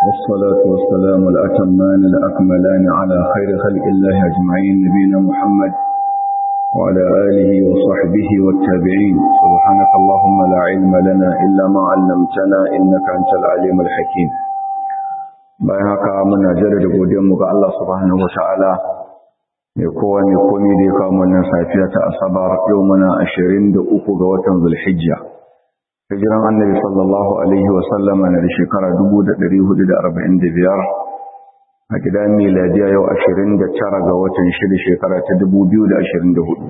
والصلاة والسلام الأتمان الأكملان على خير خلق الله أجمعين نبينا محمد وعلى آله وصحبه والتابعين سبحانك اللهم لا علم لنا إلا ما علمتنا إنك أنت العليم الحكيم bayan haka muna jaddada godiyarmu ga Allah subhanahu wataala mai kowa mai komi da ya kawo wannan safiya ta asabar yau muna 23 ga watan zulhijja hijiran annabi sallallahu alaihi wa sallama na da shekara 1445 a gidan miladiya yau 29 ga watan shida shekara ta 2024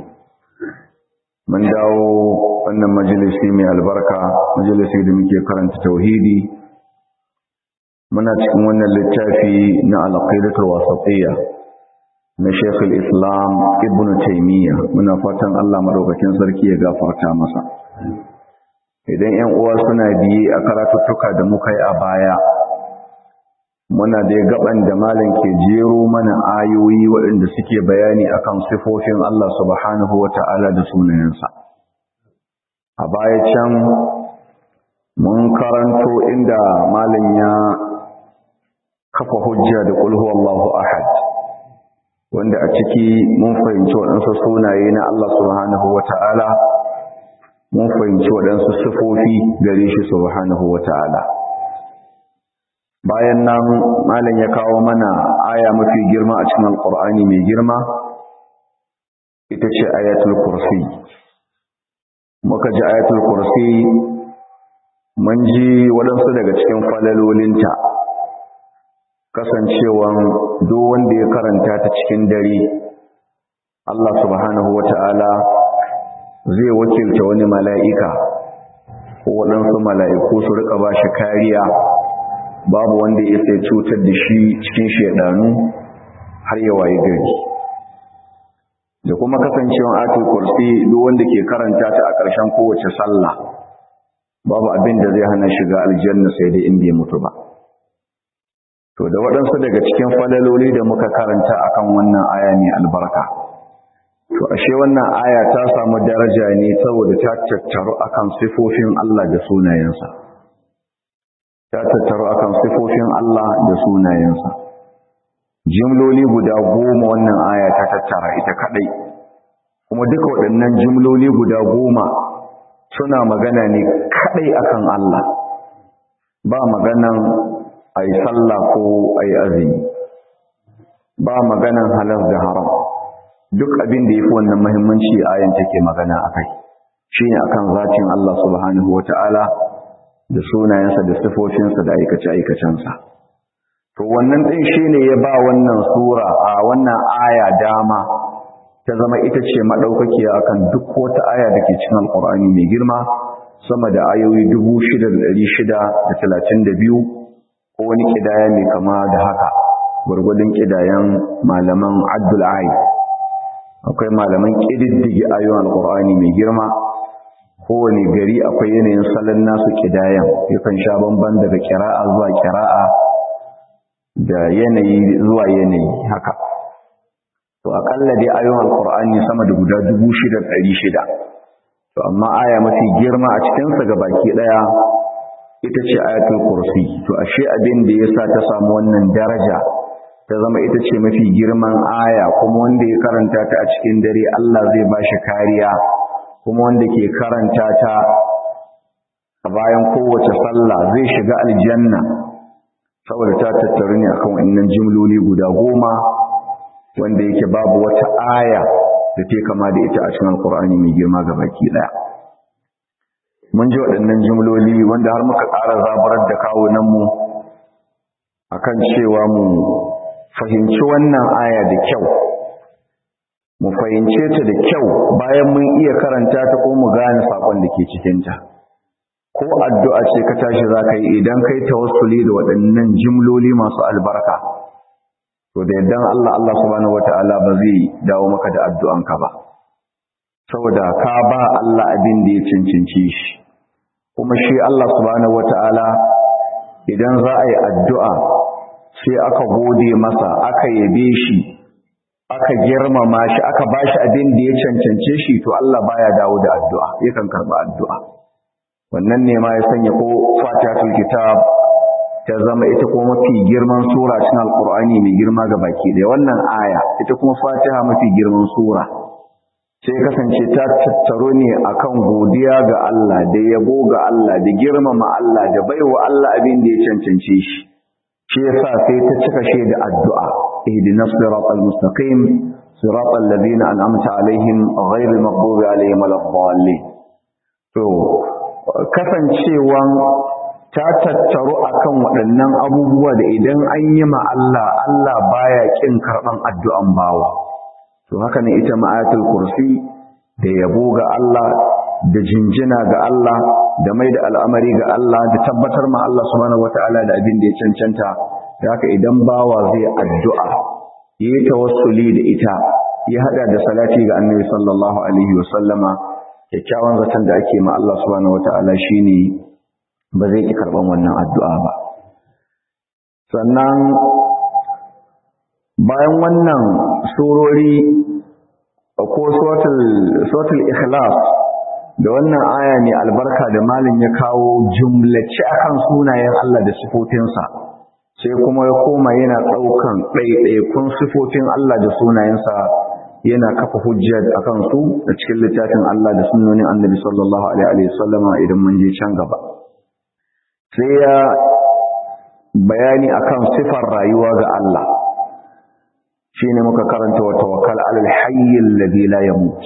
mun dawo wannan majalisi mai albarka majalisi da muke karanta tauhidi muna cikin wannan littafi na alƙaidatul wasatiyya na Sheikh islam Ibn Taymiyyah muna fatan Allah madaukakin sarki ya gafarta masa idan 'yan uwa suna biye a karatuttuka da muka yi a baya muna da gaban da malam ke jero mana ayoyi waɗanda suke bayani akan sifofin Allah subhanahu wata'ala da sunayensa a baya can mun karanto inda malam ya kafa hujja da qul huwallahu ahad wanda a ciki mun fahimci waɗansu sunaye na Allah subhanahu wata'ala mun fahimci waɗansu sifofi gare shi subhanahu wata'ala bayan nan malam ya kawo mana aya mafi girma a cikin alqur'ani mai girma ita ce ayatul kursi muka ji ayatul kursi mun ji waɗansu daga cikin falalolinta kasancewan duk wanda ya karanta ta cikin dare Allah subhanahu wata'ala zai wakilta wani mala'ika ko waɗansu mala'iku su rika ba shi kariya babu wanda ya sai cutar da shi cikin shaidanu har ya waye gari da kuma kasancewan atul kursi duk wanda ke karanta ta a ƙarshen kowace sallah babu abin da zai hana shiga aljanna sai dai in bai mutu ba to da waɗansu daga cikin falaloli da muka karanta akan wannan aya mai albarka to ashe wannan aya ta samu daraja ne saboda ta tattaru akan sifofin Allah da sunayensa ta tattaru akan sifofin Allah da sunayensa jimloli guda goma wannan aya ta tattara ita kadai kuma duka waɗannan jimloli guda goma suna magana ne kadai akan Allah ba maganan ai sallah ko ai azumi ba maganan halal da haram duk abin da yafi wannan muhimmanci ayan take magana akai shine akan zatin Allah subhanahu wataala da sunayensa da sifofinsa da aikace aikacensa to wannan din shine ya ba wannan sura a wannan aya dama ta zama ita ce madaukakiya akan duk wata aya da ke cikin alqur'ani mai girma sama da ayoyi 6632 ko wani kidaya mai kama da haka gwargwadon kidayan malaman abdul ayi akwai malaman kididdige ayoyin alqur'ani mai girma kowane gari akwai yanayin salon nasu kidayan yakan sha bamban daga kira'a zuwa kira'a da yanayi zuwa yanayi haka to akalla dai ayoyin alqur'ani sama da guda 6600 to amma aya mafi girma a cikin sa gabaki daya ita ce ayatul kursi to ashe abin da yasa ta samu wannan daraja ta zama ita ce mafi girman aya kuma wanda ya karanta ta a cikin dare Allah zai ba shi kariya kuma wanda ke karanta ta a bayan kowace sallah zai shiga aljanna saboda ta tattaru ne akan wannan jimloli guda goma wanda yake babu wata aya da ta kama da ita a cikin alkur'ani mai girma ga baki daya mun ji waɗannan jimloli wanda har muka ƙara zaburar da kawunanmu a kan cewa mu fahimci wannan aya da kyau mu fahimce ta da kyau bayan mun iya karanta ta ko mu gane saƙon da ke cikinta ko addu'a ce ka tashi za ka yi idan kai tawassuli da waɗannan jimloli masu albarka to da yaddan Allah Allah subhanahu wata'ala ba zai dawo maka da addu'anka ba saboda ka ba Allah abin da ya cancanci shi kuma shi Allah subhanahu wata'ala idan za a yi addu'a sai aka gode masa aka yabe shi aka girmama shi aka ba shi abin da ya cancance shi to Allah baya dawo da addu'a yakan karba addu'a wannan ne ma ya sanya ko fatihatul kitab ta zama ita kuma mafi girman sura cikin alkur'ani mai girma ga baki ɗaya wannan aya ita kuma fatiha mafi girman sura sai kasance ta tattaro ne akan godiya ga Allah da yabo ga Allah da girmama Allah da baiwa Allah abin da ya cancance shi shi yasa sai ta cika shi da addu'a ihdinas siratal mustaqim siratal ladina an'amta alaihim ghairil maghdubi alaihim waladdallin to kasancewan ta tattaru akan waɗannan abubuwa da idan an yi ma Allah Allah baya kin karɓan addu'an bawa to haka ne ita ma'ayatul kursi da yabo ga Allah da jinjina ga Allah da mai da al'amari ga Allah da tabbatar ma Allah subhanahu wata'ala da abin da ya cancanta da haka idan bawa zai addu'a yi tawassuli da ita ya hada da salati ga annabi sallallahu alaihi wa sallama kyakkyawan zaton da ake ma Allah subhanahu wata'ala shine ba zai ki karban wannan addu'a ba sannan bayan wannan surori ko suratul ikhlas da wannan aya ne albarka da malin ya kawo jumlace akan sunayen Allah da sifofinsa sai kuma ya koma yana ɗaukan ɗaiɗaikun sifofin Allah da sunayensa yana kafa hujja akan su da cikin littafin Allah da sunnonin annabi sallallahu alaihi wasallama idan mun je can gaba sai ya bayani akan sifar rayuwa ga Allah shine muka karanta wa tawakkal alal hayyil ladhi la yamut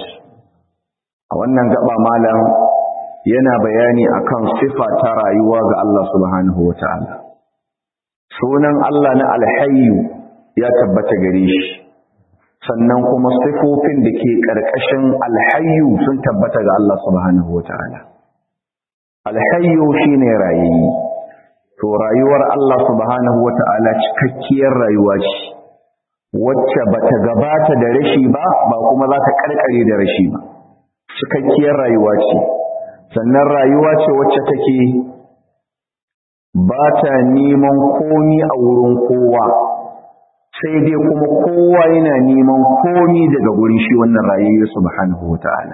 a wannan gaba malam yana bayani akan sifa ta rayuwa ga Allah subhanahu wataala sunan Allah na alhayyu ya tabbata gare shi sannan kuma sifofin da ke karkashin alhayyu sun tabbata ga Allah subhanahu wataala alhayyu shine rayayi to rayuwar Allah subhanahu wataala cikakkiyar rayuwa ce wacce bata gabata da rashi ba ba kuma za ta karkare da rashi ba cikakkiyar rayuwa ce sannan rayuwa ce wacce take ba ta neman komi a wurin kowa sai dai kuma kowa yana neman komi daga gurin shi wannan rayuwa subhanahu wata'ala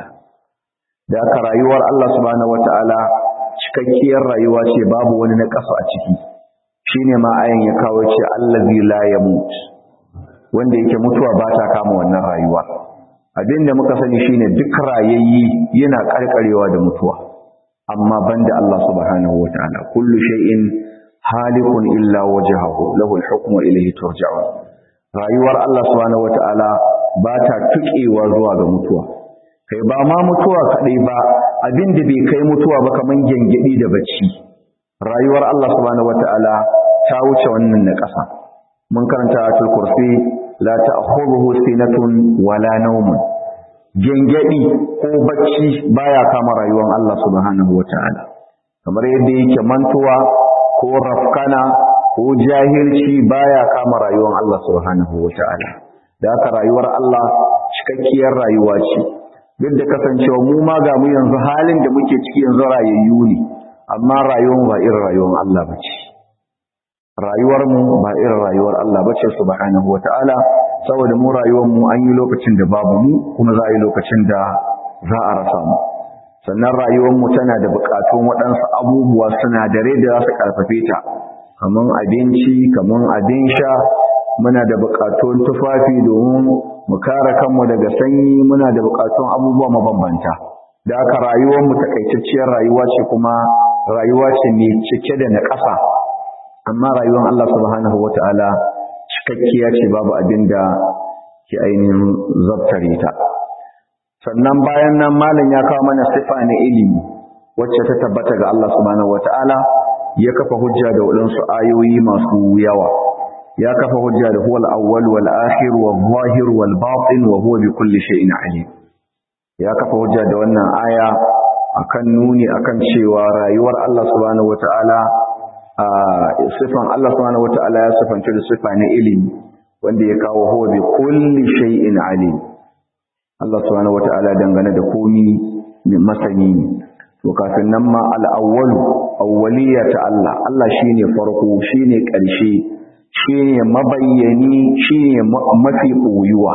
da aka rayuwar Allah subhanahu wata'ala cikakkiyar rayuwa ce babu wani na ƙasa a ciki shine ma ayan ya kawo ce allazi la yamut wanda yake mutuwa ba ta kama wannan rayuwa abin da muka sani shine duk rayayyi yana karkarewa da mutuwa amma banda Allah subhanahu wataala kullu shay'in halikun illa wajhahu lahu al-hukmu ilayhi turja'un rayuwar Allah subhanahu wataala ba ta tukewa zuwa ga mutuwa kai ba ma mutuwa kadai ba abin da bai kai mutuwa ba kaman gengedi da bacci rayuwar Allah subhanahu wataala ta wuce wannan na ƙasa mun karanta ayatul kursi la ta'khudhuhu sinatun wala nawmun gengedi ko bacci baya kama rayuwar Allah subhanahu wataala kamar yadda yake mantuwa ko rafkana ko jahilci baya kama rayuwar Allah subhanahu wataala da haka rayuwar Allah cikakkiyar rayuwa ce duk da kasancewa mu ma ga mu yanzu halin da muke ciki yanzu rayayyu ne amma rayuwar ba irin rayuwar Allah bace rayuwar mu ba irin rayuwar Allah bace subhanahu wataala saboda mu rayuwar mu an yi lokacin da babu mu kuma za a yi lokacin da za a rasa mu sannan rayuwar mu tana da buƙatun waɗansu abubuwa sinadarai da za su ƙarfafe ta kaman abinci kaman abin sha muna da buƙatun tufafi domin mu kare kanmu daga sanyi muna da buƙatun abubuwa mabambanta da aka rayuwar mu takaitacciyar rayuwa ce kuma rayuwa ce mai cike da naƙasa amma rayuwar Allah subhanahu wata'ala cikakkiya ce babu abin da ke ainihin zabtare ta sannan bayan nan malam ya kawo mana sifa na ilimi wacce ta tabbata ga Allah subhanahu wata'ala ya kafa hujja da waɗansu ayoyi masu yawa ya kafa hujja da huwal awwal wal akhir wal zahir wal batin wa huwa bi kulli shay'in alim ya kafa hujja da wannan aya akan nuni akan cewa rayuwar Allah subhanahu wata'ala a sifan Allah subhanahu wata'ala ya sifanta da sifa na ilimi wanda ya kawo huwa bi kulli shay'in alim Allah subhanahu wata'ala dangane da komi masani ne to kafin nan ma al-awwalu awwaliya ta Allah Allah shine farko shine ƙarshe shine mabayyani shine mafi boyuwa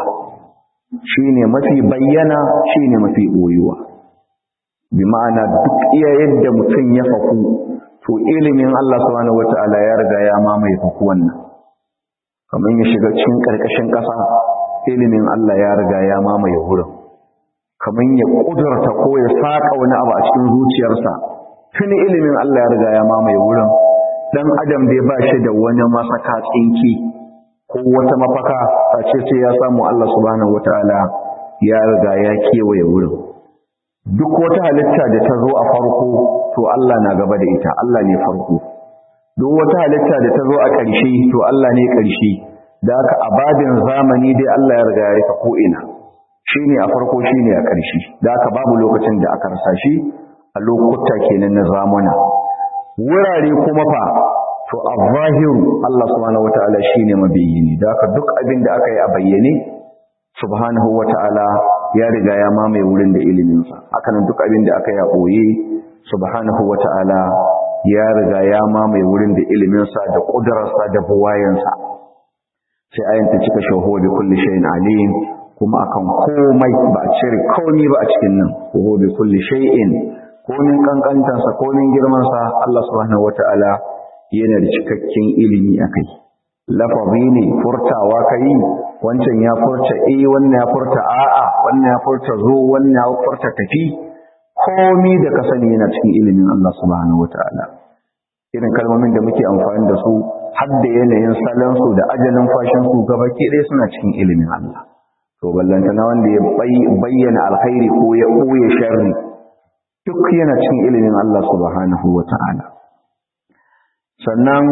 shine mafi bayyana shine mafi boyuwa bi ma'ana duk iya yadda mutum ya faku to ilimin Allah subhanahu wata'ala ya riga ya mamaye faku wannan kamar ya shiga cikin karkashin ƙasa ilimin Allah ya riga ya mamaye wurin kamar ya kudurta ko ya saka wani abu a cikin zuciyarsa tuni ilimin Allah ya riga ya mamaye wurin dan adam bai ba shi da wani masaka tsinki ko wata mafaka a ce sai ya samu Allah subhanahu wata'ala ya riga ya kewaye wurin duk wata halitta da ta zo a farko to Allah na gaba da ita Allah ne farko duk wata halitta da ta zo a ƙarshe to Allah ne ƙarshe da haka a babin zamani dai Allah ya riga ya rika ko ina shine a farko shine a ƙarshe da haka babu lokacin da aka rasa shi a lokuta kenan na zamana wurare kuma fa to a zahiru Allah subhanahu wataala shine mabayyini da haka duk abin da aka yi a bayyane subhanahu wataala ya riga ya mamaye wurin da iliminsa hakanan duk abin da aka yi a ɓoye subhanahu wata'ala ya riga ya mamaye wurin da iliminsa da ƙudurarsa da buwayensa sai ayin ta cika shaho bi kulli shay'in alim kuma akan komai ba a cire komai ba a cikin nan shaho bi kulli shay'in komin kankantansa komin girmansa Allah subhanahu wata'ala yana da cikakken ilimi akai lafazi ne furtawa kai wancan ya furta eh wannan ya furta a'a wannan ya furta zo wannan ya furta tafi komi da ka sani yana cikin ilimin Allah subhanahu wataala irin kalmomin da muke amfani da su har da yanayin salon su da ajalin fashin su gabaki ɗaya suna cikin ilimin Allah to ballanta na wanda ya bayyana alkhairi ko ya ɓoye sharri duk yana cikin ilimin Allah subhanahu wataala sannan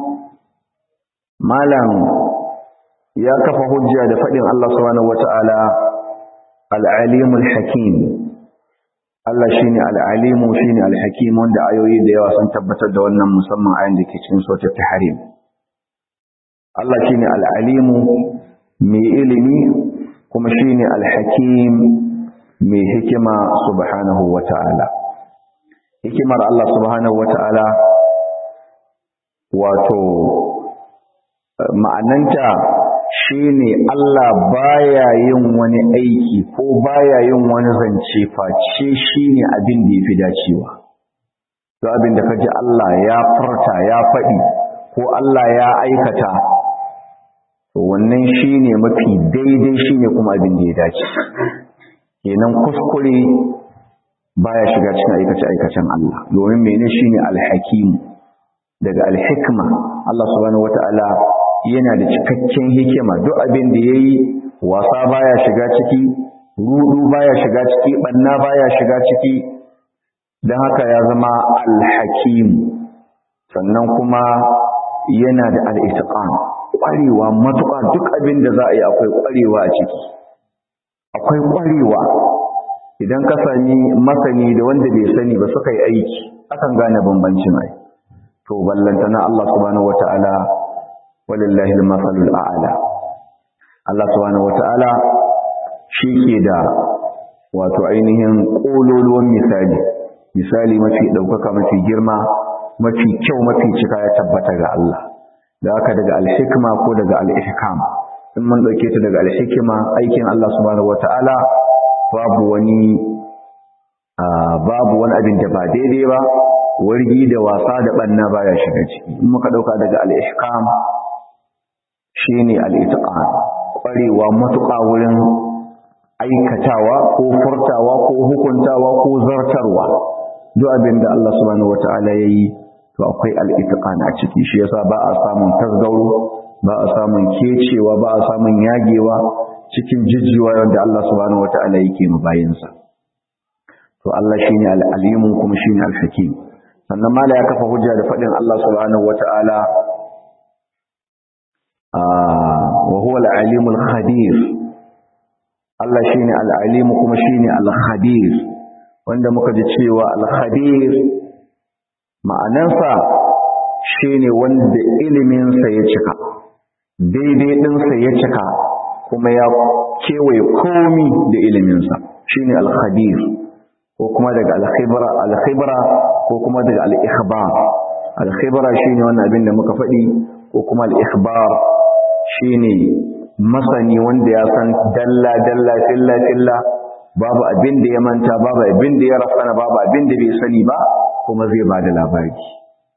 malam ya kafa hujja da faɗin Allah subhanahu wata'ala al-alimul hakim Allah shine al-alimu shine al-hakim wanda ayoyi da yawa sun tabbatar da wannan musamman ayin da ke cikin suratul tahrim Allah shine al-alimu mai ilimi kuma shine al-hakim mai hikima subhanahu wata'ala hikimar Allah subhanahu wata'ala wato ma'ananta shine Allah baya yin wani aiki ko baya yin wani zance face shine abin da yafi dacewa to abin da kaji Allah ya furta ya faɗi ko Allah ya aikata to wannan shine mafi daidai shine kuma abin da ya dace kenan kuskure baya shiga cikin aikace aikacen Allah domin menene shine alhakim daga alhikma Allah subhanahu wataala yana da cikakken hikima duk abin da ya yi wasa baya shiga ciki rudu baya shiga ciki banna baya shiga ciki don haka ya zama alhakim sannan kuma yana da al'itiƙan ƙwarewa matuƙa duk abin da za a yi akwai ƙwarewa a ciki akwai ƙwarewa idan ka sani masani da wanda bai sani ba suka yi aiki akan gane bambancin ai to ballantana Allah subhanahu wata'ala walillahi al-masalul a'la Allah subhanahu wata'ala shi ke da wato ainihin kololuwan misali misali mafi daukaka mafi girma mafi kyau mafi cika ya tabbata ga Allah da haka daga al-hikma ko daga al-ihkam in mun dauke ta daga al-hikma aikin Allah subhanahu wata'ala babu wani babu wani abin da ba daidai ba wargi da wasa da banna baya shiga ciki in muka dauka daga al-ihkam shine al-itqan kwarewa matuƙa wurin aikatawa ko furtawa ko hukuntawa ko zartarwa duk abin da Allah subhanahu wataala yayi to akwai al-itqan a ciki shi yasa ba a samun tasgauro ba a samun kecewa ba a samun yagewa cikin jijjiwa wanda Allah subhanahu wataala yake mu bayinsa to Allah shine al-alimu kuma shine al-hakim sannan mala ya kafa hujja da faɗin Allah subhanahu wata'ala wa huwa al-alimul khabir Allah shine al-alimu kuma shine al-khabir wanda muka ji cewa al-khabir ma'anansa shine wanda ilimin sa ya cika daidai din sa ya cika kuma ya kewaye komi da ilimin sa shine al-khabir ko kuma daga al-khibra al-khibra ko kuma daga al-ikhbar al-khibra shine wannan abin da muka faɗi ko kuma al-ikhbar shine masani wanda ya san dalla dalla filla filla babu abin da ya manta babu abin da ya rafana babu abin da bai sani ba kuma zai ba da labari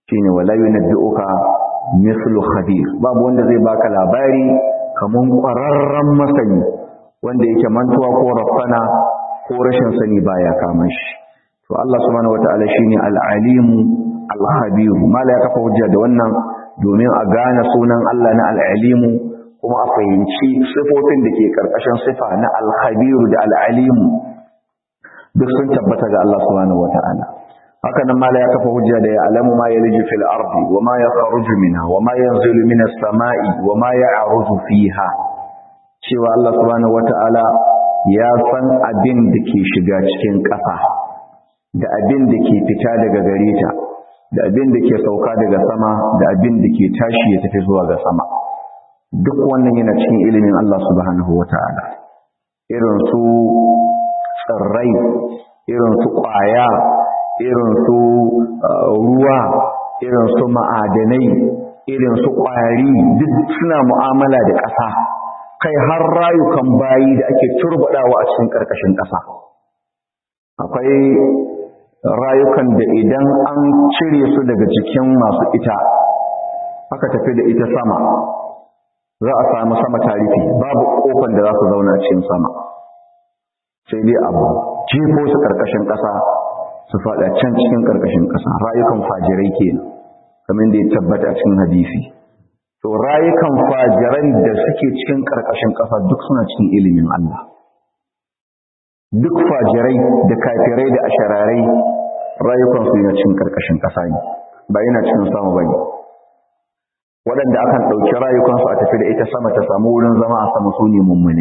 shine wala yunabbi'uka mithlu khabir babu wanda zai baka labari kaman ƙwararren masani wanda yake mantuwa ko rafana ko rashin sani baya kama shi to Allah subhanahu wataala shine al-alim al-khabir mala ya kafa hujja da wannan domin a gane sunan Allah na al-alim kuma a fahimci sifofin da ke karkashin sifa na al-khabir da al-alim duk sun tabbata ga Allah subhanahu wataala haka nan mala ya kafa hujja da ya alamu ma yaliju fil ardi wa ma yakhruju minha wa ma yanzilu minas samai wa ma ya'ruju fiha cewa Allah subhanahu wata'ala ya san abin da ke shiga cikin ƙasa da abin da ke fita daga gare ta da abin da ke sauka daga sama da abin da ke tashi ya tafi zuwa ga sama duk wannan yana cikin ilimin Allah subhanahu wata'ala irin su tsirrai irin su ƙwaya irin su ruwa irin su ma'adanai irin su ƙwari duk suna mu'amala da ƙasa kai har rayukan bayi da ake turbaɗawa a cikin ƙarƙashin ƙasa akwai rayukan da idan an cire su daga cikin masu ita aka tafi da ita sama za a samu sama tarifi babu ƙofan da za su zauna cikin sama sai dai abu jefo su ƙarƙashin ƙasa su faɗa can cikin ƙarƙashin ƙasa rayukan fajirai ke kamar da ya tabbata a cikin hadisi to rayukan fajiran da suke cikin ƙarƙashin ƙasa duk suna cikin ilimin Allah duk fajirai da kafirai da ashararai rayukan su yana cikin ƙarƙashin ƙasa ne ba yana cikin sama ba ne waɗanda akan ɗauki rayukansu a tafi da ita sama ta samu wurin zama a sama su ne mummune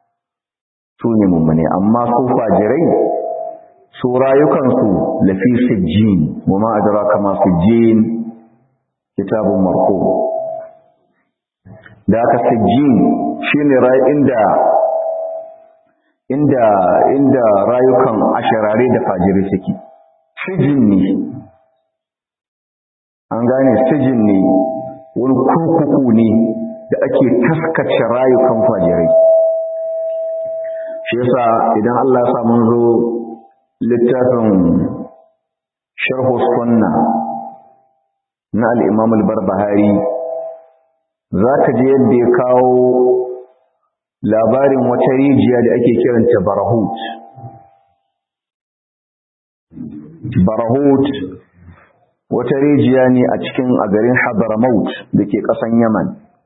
su ne mummune amma su fajirai su rayukansu lafi sijjin wa ma adraka ma sijjin kitabun marqum da aka sijjin shine rai inda inda inda rayukan asharare da fajirai suke sijin ne an gane sijin ne wani kurkuku ne da ake taskace rayukan fajirai shi yasa idan Allah ya sa mun zo littafin sharhu sunna na al-imam al-barbahari zaka je yadda ya kawo labarin wata rijiya da ake kiranta barahut barahut wata rijiya ne a cikin a garin hadramaut da ke ƙasan yaman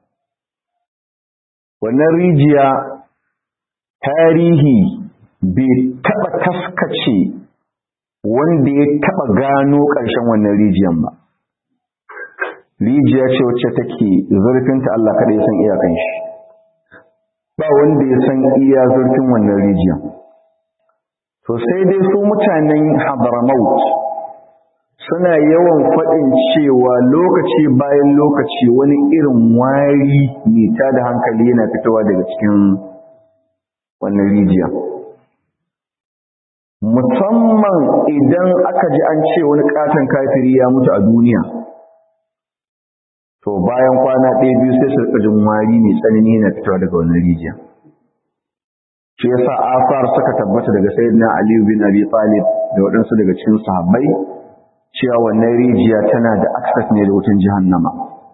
wannan rijiya tarihi bai taɓa taskace wanda ya taɓa gano ƙarshen wannan rijiyan ba rijiya ce wacce take zurfinta Allah kaɗai san iyakan shi ba wanda ya san iya zurfin wannan rijiyan to sai dai su mutanen hadramaut suna yawan faɗin cewa lokaci bayan lokaci wani irin wari mai tada hankali yana fitowa daga cikin wannan rijiya musamman idan aka ji an ce wani katon kafiri ya mutu a duniya to bayan kwana ɗaya biyu sai su rika jin wari mai tsanani yana fitowa daga wannan rijiya shi yasa asar suka tabbata daga sayyidina Ali bin Abi Talib da waɗansu daga cikin sahabbai cewa wannan rijiya tana da access ne da wutan jahannama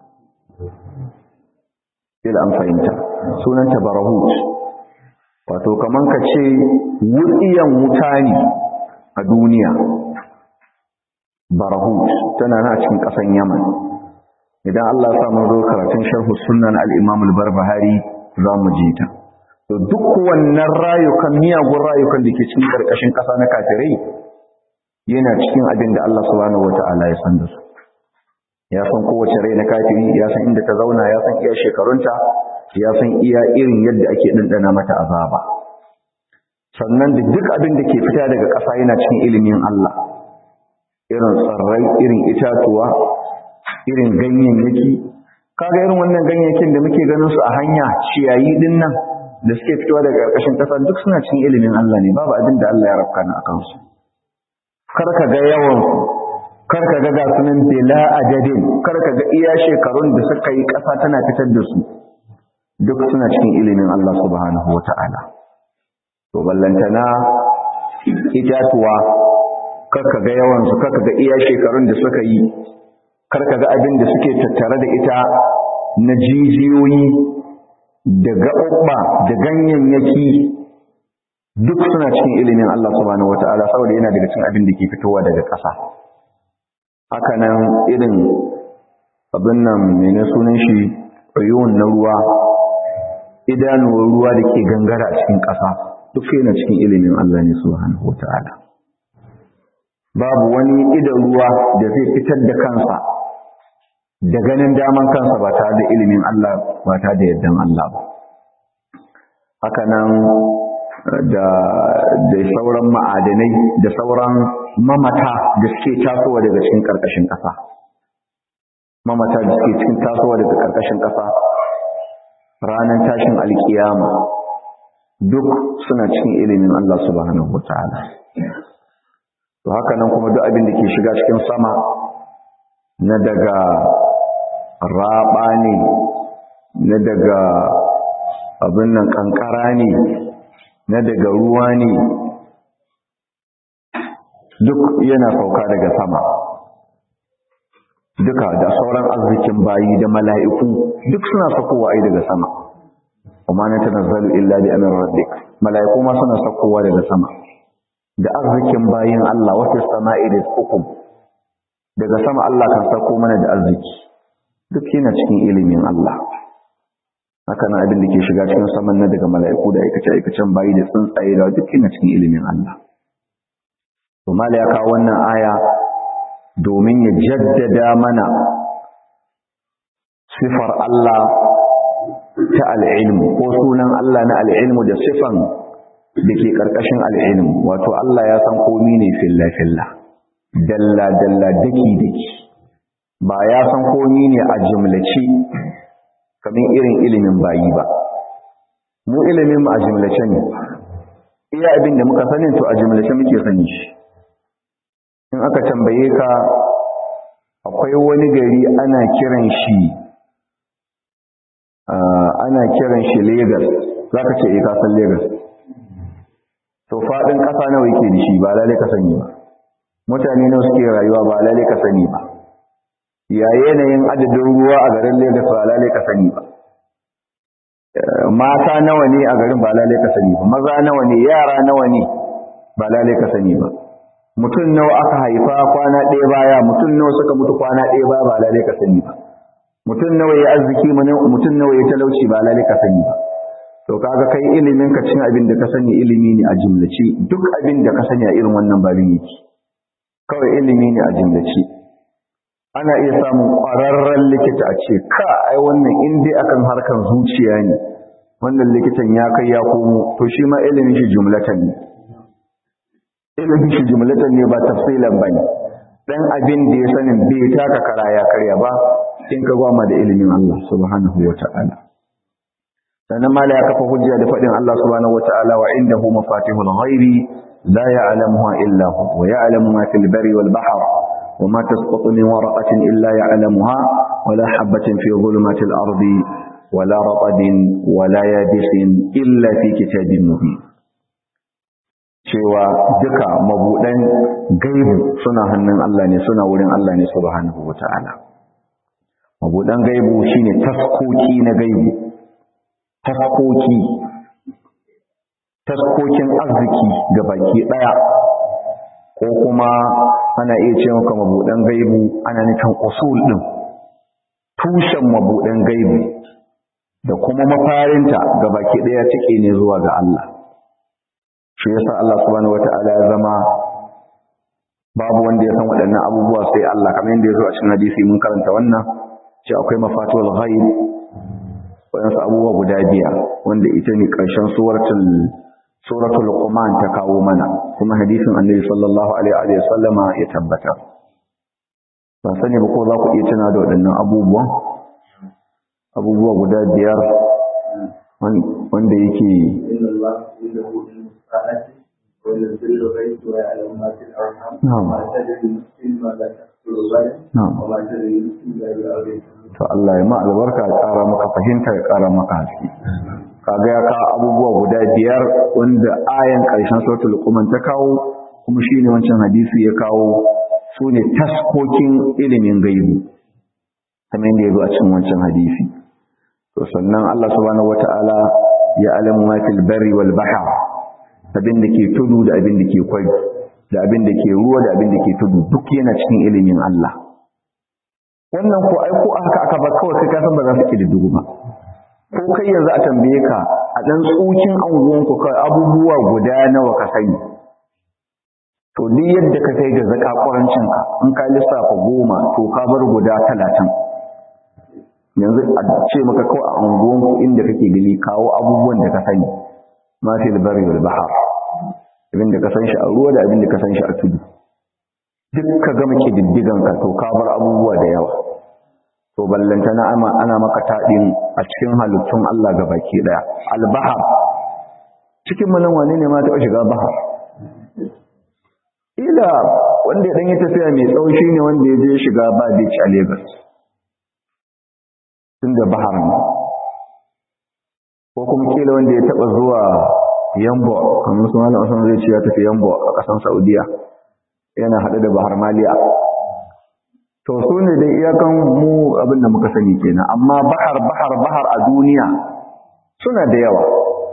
ila an fahimta sunanta barahut wato kaman ka ce wutsiyan wuta ne a duniya barahut tana na cikin ƙasan yaman idan Allah ya sa mun zo karatun sharhu sunnan al-imam al-barbahari za mu ji ta to duk wannan rayukan miyagun rayukan da ke cikin ƙarƙashin ƙasa na kafirai yana cikin abin da Allah subhanahu wata'ala ya san da su ya san kowace rai na kafiri ya san inda ta zauna ya san iya shekarunta ya san iya irin yadda ake ɗanɗana mata azaba sannan da duk abin da ke fita daga ƙasa yana cikin ilimin Allah irin tsarrai irin itatuwa irin ganyayyaki kaga irin wannan ganyayyakin da muke ganin su a hanya ciyayi din nan da suke fitowa daga ƙarƙashin ƙasa duk suna cikin ilimin Allah ne babu abin da Allah ya rafka na akan su kar ka ga yawan kar ka ga ga sunan bila adadin kar ka ga iya shekarun da suka yi ƙasa tana fitar da su duk suna cikin ilimin Allah subhanahu wata'ala to ballantana itatuwa kar ka ga yawan su kar ka ga iya shekarun da suka yi kar ka ga abin da suke tattare da ita na jijiyoyi da gaɓaɓɓa da ganyayyaki duk suna cikin ilimin Allah subhanahu wata'ala saboda yana daga cikin abin da ke fitowa daga ƙasa haka nan irin abin nan mene sunan shi uyun na ruwa idanuwar ruwa da ke gangara a cikin ƙasa duk yana cikin ilimin Allah ne subhanahu wata'ala babu wani idan ruwa da zai fitar da kansa da ganin daman kansa ba tare da ilimin Allah ba tare da yardan Allah ba haka nan da da sauran ma'adanai da sauran mamata da suke tasowa daga cikin karkashin ƙasa mamata da suke cikin tasowa daga karkashin ƙasa ranar tashin alkiyama duk suna cikin ilimin Allah subhanahu wataala to haka nan kuma duk abin da ke shiga cikin sama na daga raba ne na daga abin nan kankara ne na daga ruwa ne duk yana sauka daga sama duka da sauran arzikin bayi da mala'iku duk suna sakowa ai daga sama kuma na tanazzalu illa bi amrin rabbik mala'iku ma suna sakowa daga sama da arzikin bayin Allah wa fis sama'i rizqukum daga sama Allah kan sako mana da arziki duk yana cikin ilimin Allah haka nan abin da ke shiga cikin saman na daga mala'iku da aikace-aikacen bayi da tsuntsaye da duk yana cikin ilimin Allah. To mala ya kawo wannan aya domin ya jaddada mana sifar Allah ta al'ilmu ko sunan Allah na al'ilmu da sifan da ke ƙarƙashin al'ilmu wato Allah ya san komi ne filla-filla dalla-dalla daki-daki ba ya san komi ne a jimlaci kamar irin ilimin bayi ba mu ilimin mu a jimlace ne iya abin da muka sanin to a jimlace muke sani shi in aka tambaye ka akwai wani gari ana kiran shi ana kiran shi Lagos zaka ce eh ka san Lagos to fadin kasa nawa yake da shi ba lalle ka sani ba mutane nawa suke rayuwa ba lalle ka sani ba ya yanayin adadin ruwa a garin Lagos ba lalle ka sani ba mata nawa ne a garin ba lalle ka sani ba maza nawa ne yara nawa ne ba lalle ka sani ba mutum nawa aka haifa kwana ɗaya baya mutum nawa suka mutu kwana ɗaya baya ba lalle ka sani ba mutum nawa ya arziki mutum nawa ya talauci ba lalle ka sani ba to kaga kai ilimin ka cin abin da ka sani ilimi ne a jumlace duk abin da ka sani a irin wannan babin yake kawai ilimi ne a jumlace ana iya samun ƙwararren likita a ce ka ai wannan in dai akan harkar zuciya ne wannan likitan ya kai ya komo to shi ma ilimin shi jumlatan ne ilimin shi jumlatan ne ba tafsilan ba ne dan abin da ya sanin bai taka kara ya karya ba in ka gwama da ilimin Allah subhanahu wa ta'ala sannan mala ya kafa hujja da faɗin Allah subhanahu wa ta'ala wa indahu mafatihul ghaibi la ya'lamuha illa hu wa ya'lamu ma fil barri wal bahr وما تسقط من ورقة إلا يعلمها ولا حبة في ظلمات الأرض ولا رطب ولا يابس إلا في كتاب مبين cewa duka mabuɗan gaibu suna hannun Allah ne suna wurin Allah ne subhanahu wata'ala mabuɗan gaibu shine taskoki na gaibu taskoki taskokin arziki ga baki ɗaya ko kuma ana iya ce maka mabuɗan gaibu ana nufin usul ɗin tushen mabuɗan gaibu da kuma mafarinta ga baki ɗaya cike ne zuwa ga Allah shi yasa Allah subhanahu wata'ala ya zama babu wanda ya san waɗannan abubuwa sai Allah kamar yadda ya zo a cikin hadisi mun karanta wannan ce akwai mafatihul ghaib waɗansu abubuwa guda biyar wanda ita ne ƙarshen suratul suratul Luqman ta kawo mana kuma hadisin Annabi sallallahu alaihi wa sallama ya tabbata ban sani ba ko za ku iya tuna da waɗannan abubuwan abubuwa guda biyar wanda yake to Allah ya ma albarka ya ƙara maka fahimta ya ƙara maka haske kaga ya kawo abubuwa guda biyar wanda ayan ƙarshen suratul luqman ta kawo kuma shine wancan hadisi ya kawo su ne taskokin ilimin gaibu kamar yadda ya zo a cikin wancan hadisi to sannan Allah subhanahu wata'ala ya alamu ma fil barri wal bahr abin da ke tudu da abin da ke kwai da abin da ke ruwa da abin da ke tudu duk yana cikin ilimin Allah wannan ko ai ko aka aka ba kawai sai ka san ba za su kididdigu ba ko kai yanzu a tambaye ka a dan tsokin anguwan ku kai abubuwa guda nawa ka sani to duk yadda ka kai ga zaka ƙurancin ka in ka lissafa goma to ka bar guda talatin yanzu a ce maka kawai a anguwan ku inda kake gani kawo abubuwan da ka sani ma fil bari wal bahr abin da ka san shi a ruwa da abin da ka san shi a tudu duk ka gama kididdigan ka to ka bar abubuwa da yawa to ballanta na ama ana maka taɗin a cikin halittun Allah ga baki ɗaya albahar cikin manan wane ne ma taɓa shiga bahar ila wanda ya ɗanyi tafiya mai tsawo shi ne wanda ya je shiga ba beach a Lagos tun da bahar ne ko kuma kila wanda ya taɓa zuwa yambo kamar su malam asan zai ce ya tafi yambo a ƙasan saudiya yana haɗe da bahar maliya to su ne dai iyakan mu abin da muka sani kenan amma bahar bahar bahar a duniya suna da yawa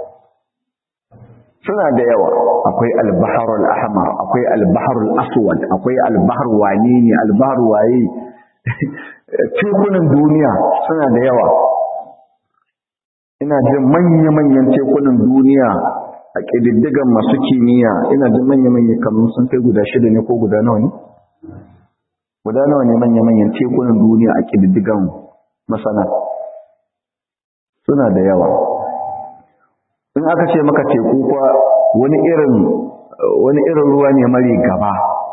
suna da yawa akwai albahar al-ahmar akwai albahar al-aswad akwai albahar wane ne albahar waye tekunan duniya suna da yawa ina jin manya-manyan tekunan duniya a ƙididdigan masu kimiyya ina jin manya-manya kamar sun kai guda shida ne ko guda nawa ne guda nawa ne manya-manyan tekunan duniya a ƙididdigan masana suna da yawa in aka ce maka teku kwa wani irin wani irin ruwa ne mari gaba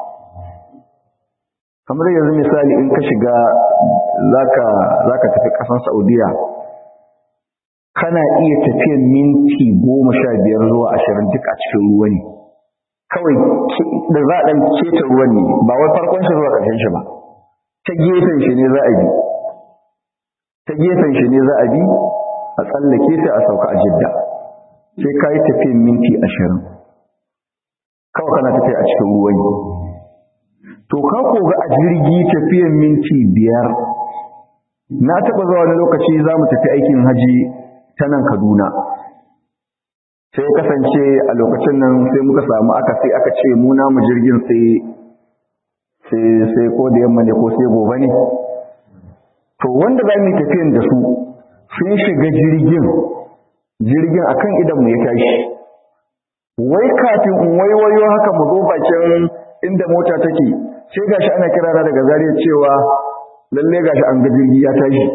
kamar yanzu misali in ka shiga zaka zaka tafi ƙasar Saudiya kana iya tafiyan minti goma sha biyar zuwa ashirin duk a cikin ruwa ne kawai da za a ɗan keta ruwan ne ba wai farkon shi zuwa ƙarshen shi ba ta gefen shi ne za a bi ta gefen shi ne za a bi a tsallake sai a sauka a jidda sai ka yi tafiyan minti ashirin kawai kana tafiya a cikin ruwan to ka koga a jirgi tafiyan minti biyar na taɓa zuwa wani lokaci za mu tafi aikin haji ta nan kaduna sai kasance a lokacin nan sai muka samu aka sai aka ce mu namu jirgin sai sai ko da yamma ne ko sai gobe ne to wanda za mu tafiyan da su sun shiga jirgin jirgin akan idan mu ya tashi wai kafin in waiwayo haka mu zo bakin inda mota take sai gashi ana kirana daga zariya cewa lalle gashi an ga jirgi ya tashi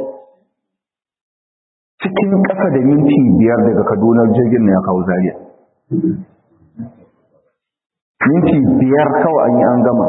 cikin ƙasa da minti biyar daga kaduna jirgin na ya kawo zariya minti biyar kawai an yi an gama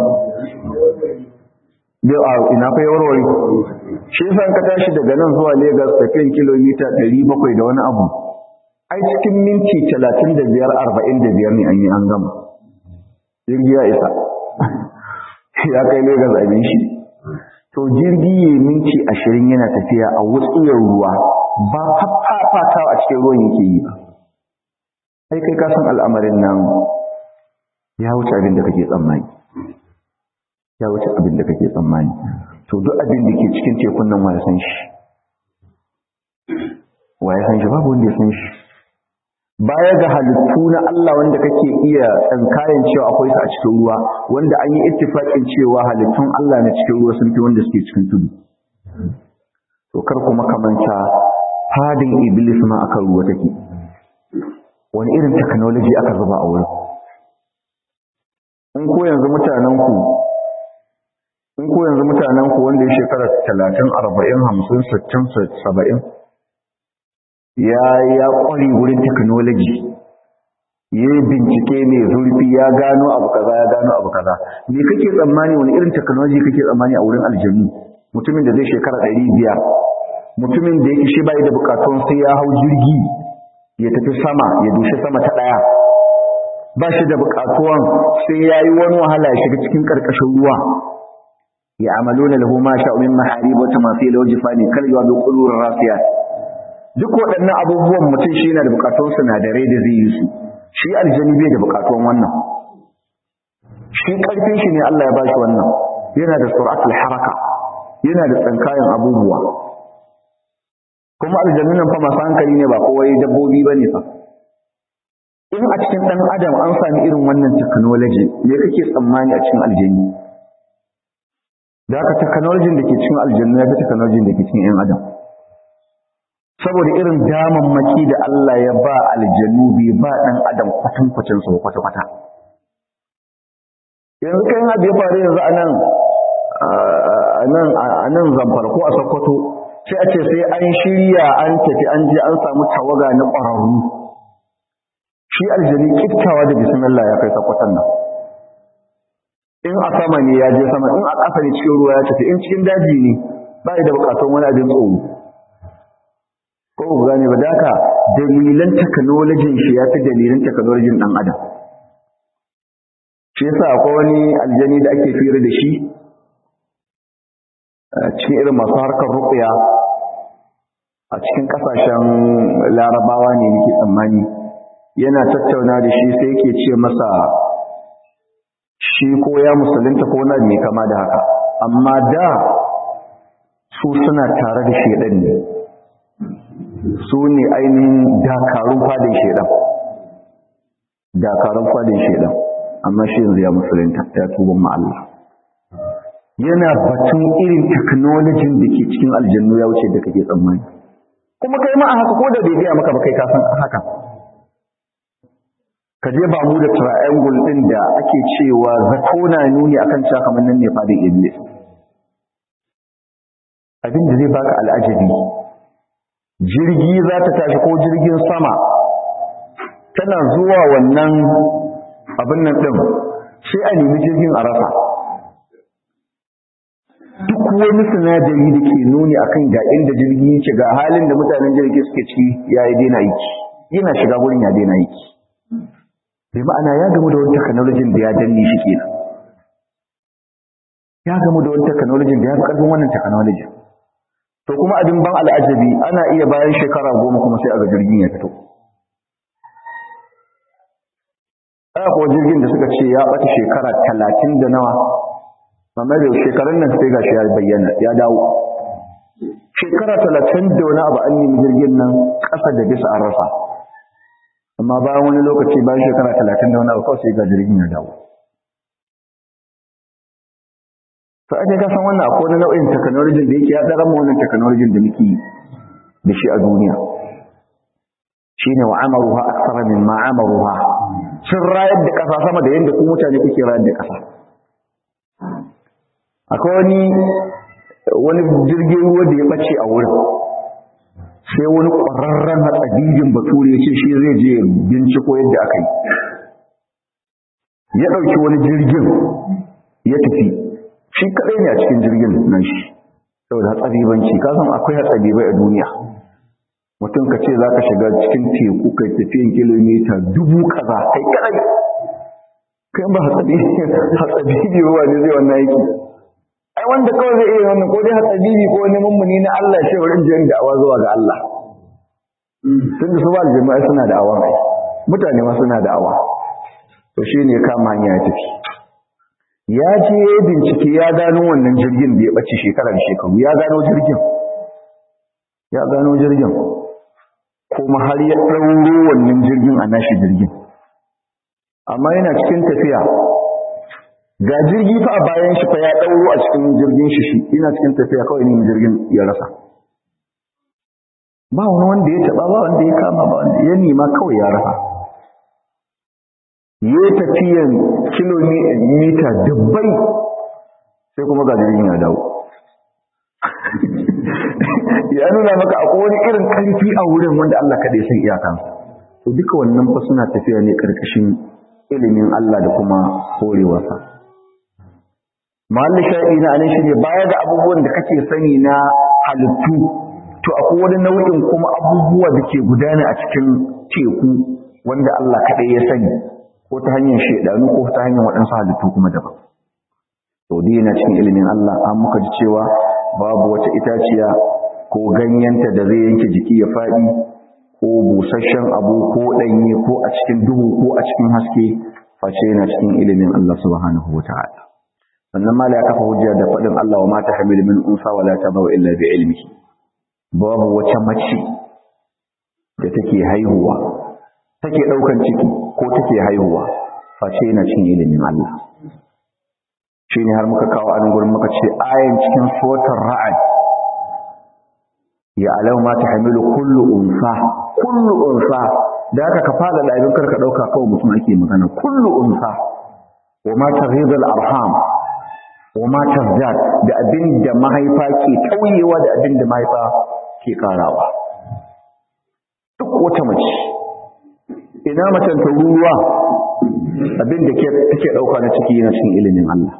ina fa warware shi yasa ka tashi daga nan zuwa Lagos tafiyan kilomita 700 da wani abu ai cikin minti 35 45 ne an yi an gama jirgi ya isa ya kai Lagos abin shi to jirgi ya minti 20 yana tafiya a wutsiyar ruwa ba fafatawa a cikin ruwan yake yi ba ai kai ka san al'amarin nan ya wuce abin da kake tsammani ya wuce abin da kake tsammani to duk abin da ke cikin tekun nan wa ya san shi wa ya san shi babu wanda ya san shi baya ga halittu na Allah wanda kake iya tsankayen cewa akwai su a cikin ruwa wanda an yi ittifaqin cewa halittun Allah na cikin ruwa sun fi wanda suke cikin tudu to kar kuma kamanta fadin iblis ma akan ruwa take wani irin technology aka zuba a wurin in ko yanzu mutanen ku in ko yanzu mutanen ku wanda ya shekara 30 40 50 60 70 ya ya kware wurin technology ya bincike ne zurfi ya gano abu kaza ya gano abu kaza me kake tsammani wani irin technology kake tsammani a wurin aljannu mutumin da zai shekara 500 mutumin da yake shi bai da bukatun sai ya hau jirgi ya tafi sama ya dushe sama ta daya ba shi da bukatuwan sai ya yi wani wahala ya shiga cikin karkashin ruwa ya amaluna lahu ma sha'u min maharib wa tamathil wa jifani kal yawa bi qulur rasiyat duk waɗannan abubuwan mutum shi yana da bukatun sinadarai da zai yi su shi aljani bai da bukatun wannan shi karfin shi ne Allah ya bashi wannan yana da suratul haraka yana da tsankayen abubuwa kuma aljannu nan fa masu hankali ne ba kowai dabbobi ba ne fa in a cikin ɗan adam an sami irin wannan technology me kake tsammani a cikin aljanni da haka technology da ke cikin aljannu ya fi technology da ke cikin 'yan adam saboda irin damammaki da Allah ya ba aljannu bai ba ɗan adam kwatankwacin su kwata-kwata yanzu kai abu ya faru yanzu a nan a nan zamfara ko a sokoto sai a ce sai an shirya an tafi an je an samu tawaga na ƙwararru shi aljani kiftawa da bismillah ya kai sakwatan nan in a sama ne ya je sama in a ƙasa ne cikin ruwa ya tafi in cikin daji ne ba da buƙatun wani abin tsoro ko ku gane ba da dalilan technologyin shi ya fi dalilan technologyin ɗan adam shi yasa akwai wani aljani da ake fira da shi cikin irin masu harkar ruƙuya a cikin ƙasashen larabawa ne nake tsammani yana tattauna da shi sai yake ce masa shi ko ya musulunta ko na mai kama da haka amma da su suna tare da shedan ne su ne ainihin dakarun fadin shedan dakarun fadin shedan amma shi yanzu ya musulunta ya tuban ma Allah yana batun irin technology da ke cikin aljannu ya wuce da kake tsammani kuma kai ma a haka ko da bai gaya maka ba kai ka san haka ka je ba mu da triangle din da ake cewa zato na nuni akan cewa kamar nan ne fadin iblis abin da zai baka al'ajabi jirgi za ta tashi ko jirgin sama tana zuwa wannan abin nan din sai a nemi jirgin a rasa duk wani sinadari da ke nuni akan ga inda jirgi yake ga halin da mutanen jirgi suke ciki ya yi daina aiki yana shiga wurin ya daina aiki bai ma'ana ya gamu da wani technology da ya danne shi kenan ya gamu da wani technology da ya fi karfin wannan technology to kuma abin ban al'ajabi ana iya bayan shekara goma kuma sai a ga jirgin ya fito aya kuwa jirgin da suka ce ya ɓata shekara talatin da nawa amma da shekarun nan sai gashi ya bayyana ya dawo shekara talatin da wani abu an nemi jirgin nan ƙasa da bisa an rasa amma bayan wani lokaci bayan shekara talatin da wani abu kawai sai ga jirgin ya dawo to ake ka san wannan akwai wani nau'in technology da yake ya tsara mu wannan technology da muke da shi a duniya shine wa amaruha akthara mimma amaruha sun rayar da kasa sama da yadda ku mutane kuke rayar da kasa akwai wani wani jirgin ruwa da ya bace a wurin sai wani ƙwararren hatsabibin bature ya ce shi zai je binciko yadda aka yi ya ɗauki wani jirgin ya tafi shi kaɗai ne a cikin jirgin nan shi saboda hatsabibanci ka san akwai hatsabibai a duniya mutum ka ce za ka shiga cikin teku kai tafiyan kilomita dubu kaza kai kaɗai kai ba hatsabibi ba ne zai wannan aiki ai wanda kawai zai iya wannan ko dai hatsabibi ko wani mummuni na Allah shi wurin jiyan da'awa zuwa ga Allah tunda su ba jama'a suna da'awa ai mutane ma suna da'awa to shine kama hanya ya tafi ya je ya bincike ya gano wannan jirgin da ya bace shekarar shekaru ya gano jirgin ya gano jirgin kuma har ya ɗauro wannan jirgin a nashi jirgin amma yana cikin tafiya ga jirgi fa a bayan shi fa ya ɗauro a cikin jirgin shi shi ina cikin tafiya kawai ne jirgin ya rasa ba wani wanda ya taɓa ba wanda ya kama ba wanda ya nema kawai ya rasa ya tafiyan kilomita dubbai sai kuma ga jirgin ya dawo ya nuna maka akwai wani irin ƙarfi a wurin wanda Allah kaɗai san iyakansa to duka wannan fa suna tafiya ne ƙarƙashin ilimin Allah da kuma horewarsa mahallin sha'i na anan shine baya da abubuwan da kake sani na halittu to akwai wani nau'in kuma abubuwa da ke gudana a cikin teku wanda Allah kaɗai ya sani ko ta hanyar shaidanu ko ta hanyar waɗansu halittu kuma daban to dai yana cikin ilimin Allah an muka ji cewa babu wata itaciya ko ganyenta da zai yanke jiki ya faɗi ko busasshen abu ko ɗanye ko a cikin duhu ko a cikin haske face yana cikin ilimin Allah subhanahu wa ta'ala sannan mala ya kafa hujja da faɗin Allah wa mata hamilu min unsa wa la tadau illa bi ilmi babu wata mace da take haihuwa take daukan ciki ko take haihuwa face yana cin ilimin Allah shine har muka kawo an gurin muka ce ayan cikin suratul ra'd ya alau ma tahmilu kullu unsa kullu unsa da aka ka fada da abin karka dauka kawai mutum ake magana kullu unsa wa ma taghidul arham wa ma tazdad da abin da mahaifa ke tauyewa da abin da mahaifa ke karawa duk wata mace ina macen ta ruwa abin da take dauka na ciki yana cikin ilimin Allah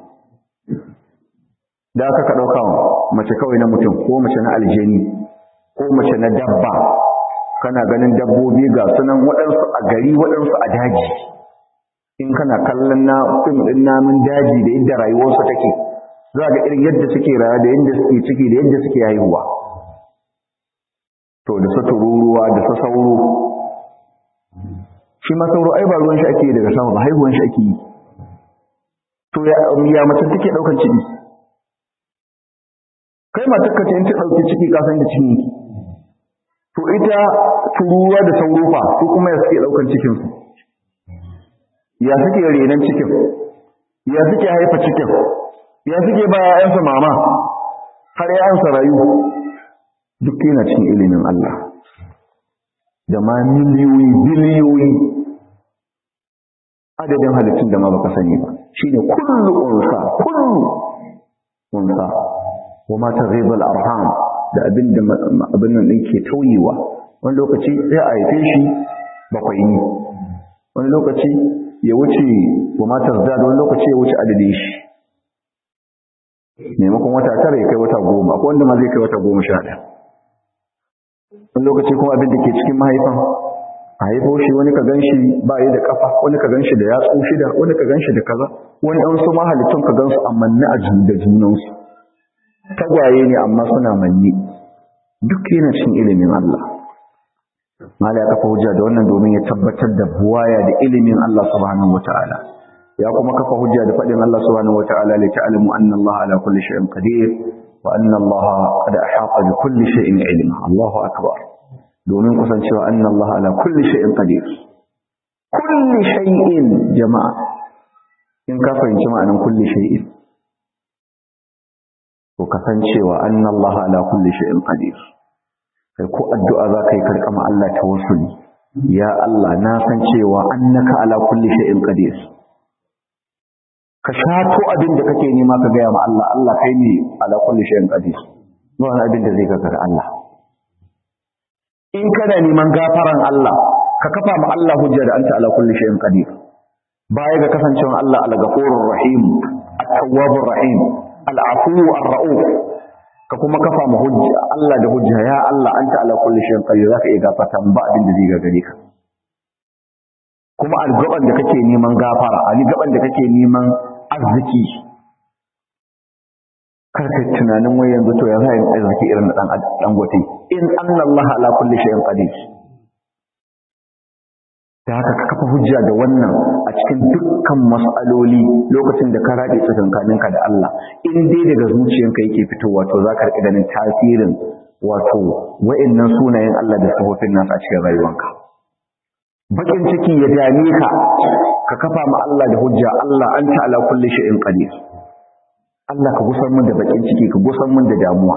da aka ka dauka mace kawai na mutum ko mace na aljani ko mace na dabba kana ganin dabbobi ga sunan waɗansu a gari waɗansu a daji in kana kallon na fim ɗin namun daji da yadda rayuwarsu take za ga irin yadda suke rayuwa da yadda suke ciki da yadda suke haihuwa to da su tururuwa da su sauro shi ma sauro ai ba ruwan shi ake daga sama ba haihuwan shi ake yi to ya mace take ɗaukan ciki kai matar ka ce in ta ɗauki ciki ka san da ciki to ita tururuwa da sauro fa su kuma ya suke ɗaukan cikin su ya suke renon cikin ya suke haifa cikin ya suke ba ‘ya'yansa mama har ‘ya'yansa rayu duk yana cikin ilimin Allah da ma miliyoyi biliyoyi adadin halittun da ma baka sani ba shi ne kullu unsa kullu unsa wa ma taghibul arham da abin da abin nan ke tauyewa wani lokaci sai a haife shi bakwai ne wani lokaci ya wuce wa matar da wani lokaci ya wuce adadin shi maimakon wata tara ya kai wata goma ko wanda ma zai kai wata goma sha ɗaya wani lokaci kuma abin da ke cikin mahaifan a haifo shi wani ka ganshi ba yi da kafa wani ka ganshi da yatsu shida wani ka ganshi da kaza wani an su mahalittun ka gansu a manne a da junansu tagwaye ne amma suna manne duk yana cikin ilimin Allah mala ya kafa hujja da wannan domin ya tabbatar da buwaya da ilimin Allah subhanahu wataala ya kuma kafa hujja da fadin Allah subhanahu wataala li ta'lamu anna Allah ala kulli shay'in qadir wa anna Allah qad ahata bi kulli shay'in ilma Allahu akbar domin kusancewa anna Allah ala kulli shay'in qadir kulli shay'in jama'a in ka fahimci ma'anar kulli shay'in to kasancewa anna Allah ala kulli shay'in qadir kai ko addu'a za ka yi karkama Allah ta wasu ne ya Allah na san cewa annaka ala kulli shay'in qadir ka shato abin da kake nema ka gaya ma Allah Allah kai ne ala kulli shay'in qadir ba wani abin da zai gagara Allah in kana neman gafaran Allah ka kafa ma Allah hujja da anta ala kulli shay'in qadir baya ga kasancewa Allah al-ghafurur rahim at-tawwabur rahim al-afu ar-ra'uf ka kuma kafa ma hujja Allah da hujja ya Allah anta ala kulli shay'in qadir zaka iya gafarta ba abin da zai gagare ka kuma algaban da kake neman gafara ali gaban da kake neman arziki kar ka tunanin wai yanzu to ya za yin arziki irin da dan dan gote in anna Allah ala kulli shay'in qadir da haka ka kafa hujja da wannan a cikin dukkan mas'aloli lokacin da ka rade tsakankaninka da Allah in dai daga zuciyanka yake fitowa to za ka riƙa ganin tasirin wato wa'annan sunayen Allah da sifofin nasa a cikin rayuwanka bakin ciki ya dame ka ka kafa ma Allah da hujja Allah anta ala kulli shay'in qadir Allah ka gusar mun da bakin ciki ka gusar mun da damuwa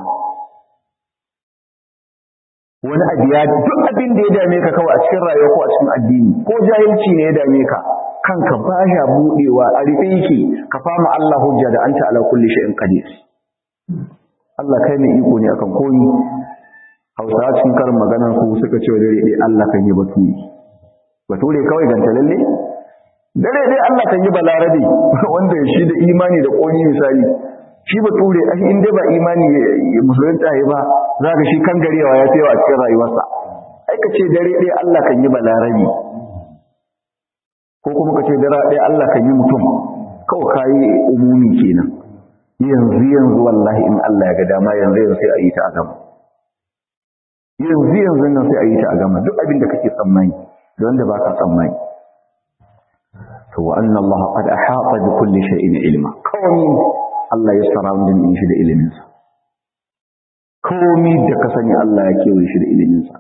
wani abu ya duk abin da ya dame ka kawai a cikin rayuwa ko a cikin addini ko jahilci ne ya dame ka kanka ba ya budewa a rufe yake ka fama Allah hujja da anta ala kulli shay'in qadir Allah kai ne iko ne akan koyi Hausawa cikin karin maganar su suka ce dare dai Allah kan yi baturi bature kawai ganta lalle dare dai Allah kan yi balarabe wanda shi da imani da koni misali shi bature ai in dai ba imani musulunta ya ba za ka shi kan garewa ya tsayawa a cikin rayuwarsa ai ka ce dare dai Allah kan yi balarabe ko kuma ka ce dare dai Allah kan yi mutum kawai kayi umumi kenan yanzu yanzu wallahi in Allah ya ga dama yanzu yanzu sai a yi ta a gama yanzu yanzu nan sai a yi ta a gama duk abin da kake tsammani da wanda baka tsammani to wa anna Allah qad ahata bi kulli shay'in ilma kawai Allah ya surrounding din shi da iliminsa komi da ka sani Allah ya kewaye shi da iliminsa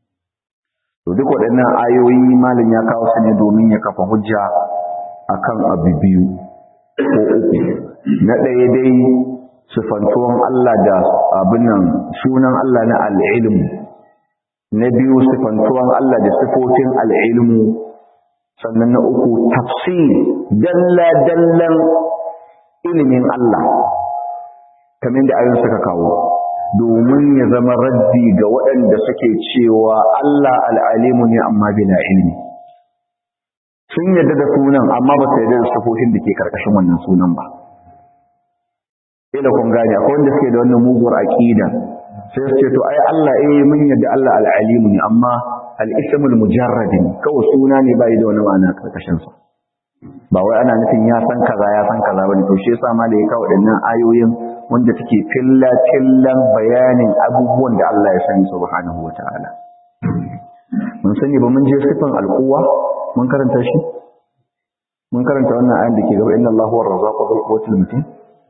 to duk waɗannan ayoyi malam ya kawo su ne domin ya kafa hujja akan abu biyu ko uku na ɗaya dai sifantuwan Allah da abin nan sunan Allah na al'ilmu na biyu sifantuwan Allah da sifofin al'ilmu sannan na uku tafsir dalla-dallan ilimin Allah kamar da ayon suka kawo domin ya zama raddi ga waɗanda suke cewa Allah al'alimu ne amma bila ilmi sun yadda da sunan amma ba su yadda da sifofin da ke karkashin wannan sunan ba ila kun gane akwai wanda suke da wannan muguwar aqida sai su ce to ai Allah eh mun yadda Allah al-alim ne amma al-ismul mujarrad kawai suna ne bai da wani ma'ana karkashin sa ba wai ana nufin ya san kaza ya san kaza bane to shi yasa ma da ya kawo wadannan ayoyin wanda take filla fillan bayanin abubuwan da Allah ya sani subhanahu wataala mun sani ba mun je sifan al-quwwa mun karanta shi mun karanta wannan ayan da ke gaba inna Allahu ar-razzaqu dhul quwwati matin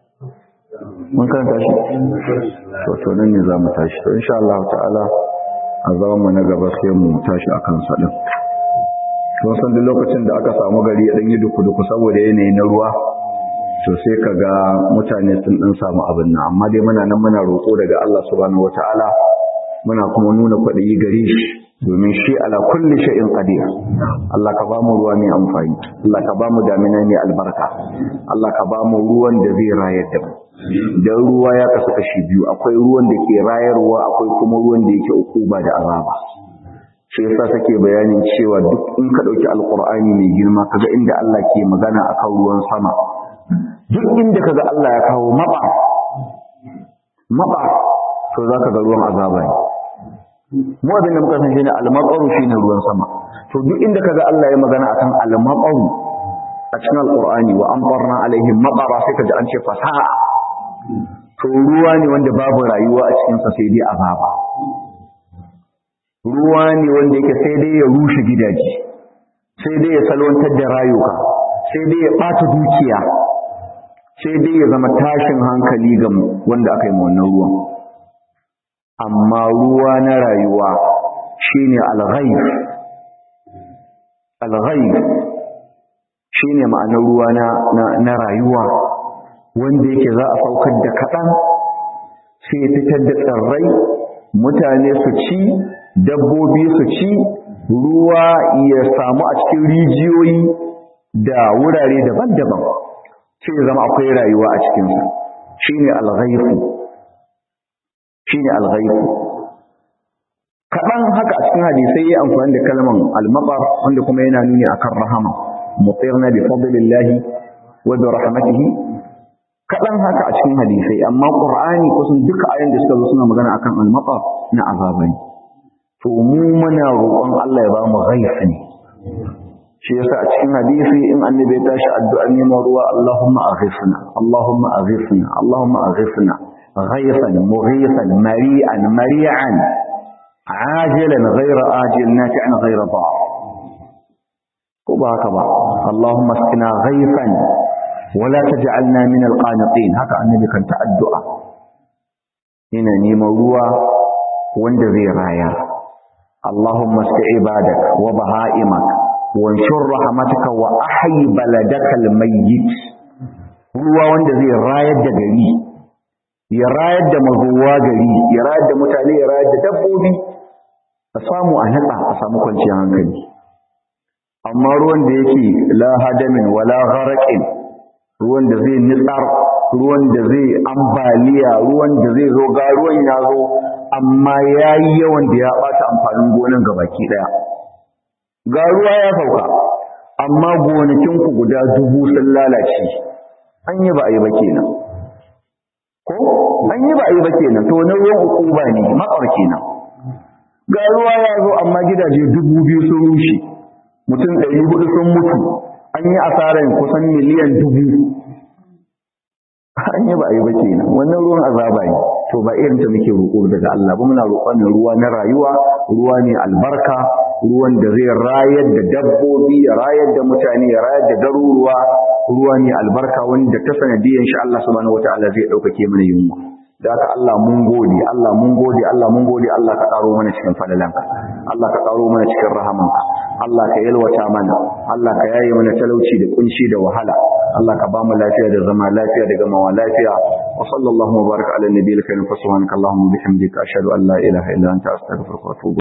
mun karanta shi to to nan ne zamu tashi to insha Allah ta'ala a zaman mu na gaba sai mu tashi akan sa din kun san duk lokacin da aka samu gari ya dan yi duku duku saboda yanayi na ruwa to sai kaga mutane sun dan samu abin nan amma dai muna nan muna roƙo daga Allah subhanahu wataala muna kuma nuna kwaɗayi gare shi domin shi ala kulli shay'in qadir Allah ka bamu ruwa mai amfani Allah ka bamu damina mai albarka Allah ka bamu ruwan da zai rayar da mu dan ruwa ya kasu kashi biyu akwai ruwan da ke rayarwa akwai kuma ruwan da yake ukuba da azaba shi yasa take bayanin cewa duk in ka dauki alqur'ani mai girma kaga inda Allah ke magana akan ruwan sama duk inda kaga Allah ya kawo maba maba to zaka ga ruwan azaba ne mu abin da muka san shine al-maqaru shine ruwan sama to duk inda kaga Allah ya magana akan al-maqaru a cikin alqur'ani wa amtarna alaihim maqara sai kaji an ce fasaha to ruwa ne wanda babu rayuwa a cikin sa sai dai azaba ruwa ne wanda yake sai dai ya rushe gidaje sai dai ya salwantar da rayuka sai dai ya bata dukiya sai dai ya zama tashin hankali ga wanda aka yi ma wannan ruwan amma ruwa na rayuwa shine al-ghayb al-ghayb shine ma'anar ruwa na na rayuwa wanda yake za a saukar da kaɗan sai fitar da tsirrai mutane su ci dabbobi su ci ruwa ya samu a cikin rijiyoyi da wurare daban-daban sai ya zama akwai rayuwa a cikinsa shine al-ghayb shine al-ghaibu kadan haka a cikin hadisi yayi amfani da kalman al-maqar wanda kuma yana nuni akan rahama mutirna bi fadlillahi wa bi rahmatihi kadan haka a cikin hadisi amma qur'ani kusan duka ayoyin da suka zo suna magana akan al-maqar na azabai to mu muna roƙon Allah ya ba mu ghaifi ne shi yasa a cikin hadisi in annabi ya tashi addu'a neman ruwa Allahumma aghifna Allahumma aghifna Allahumma aghifna غيثا مغيثا مريئا مريعا عاجلا غير آجل نافعا غير ضار وبهكذا اللهم اسقنا غيثا ولا تجعلنا من القانطين هكا النبي كان تأدعى هنا نيم ruwa wanda zai raya اللهم اسق عبادك وبهائمك وانشر رحمتك وأحي بلدك الميت ruwa wanda zai rayar da gari ya rayar da mazuwa gari ya rayar da mutane ya rayar da dabbobi a samu a natsa a samu kwanciyar hankali amma ruwan da yake la hadamin wala gharaqin ruwan da zai nitsar ruwan da zai ambaliya ruwan da zai zo ga ruwan ya zo amma yayi yawan da ya bata amfanin gonan gabaki daya ga ruwa ya sauka amma gonakin ku guda dubu sun lalace an yi ba a yi ba kenan ko an yi ba a yi ba kenan to na ruwan ukuba ne matsar kenan ga ruwa ya zo amma gidaje dubu biyu sun rushe mutum ɗari hudu sun mutu an yi asarar kusan miliyan dubu an yi ba a yi ba kenan wannan ruwan azaba ne to ba irin ta muke roƙo daga Allah ba muna roƙon ruwa na rayuwa ruwa ne albarka ruwan da zai rayar da dabbobi ya rayar da mutane ya rayar da garuruwa ruwa ne albarka wanda ta sanadiyan shi Allah subhanahu wataala zai ɗaukake mana yunwa da haka Allah mun gode Allah mun gode Allah mun gode Allah ka karo mana cikin fadalanka Allah ka karo mana cikin rahamanka Allah ka yalwata mana Allah ka yaye mana talauci da kunci da wahala Allah ka ba mu lafiya da zama lafiya da gamawa lafiya wa sallallahu wa baraka ala nabiyil karim fa subhanaka allahumma bihamdika ashhadu an la ilaha illa anta astaghfiruka wa atubu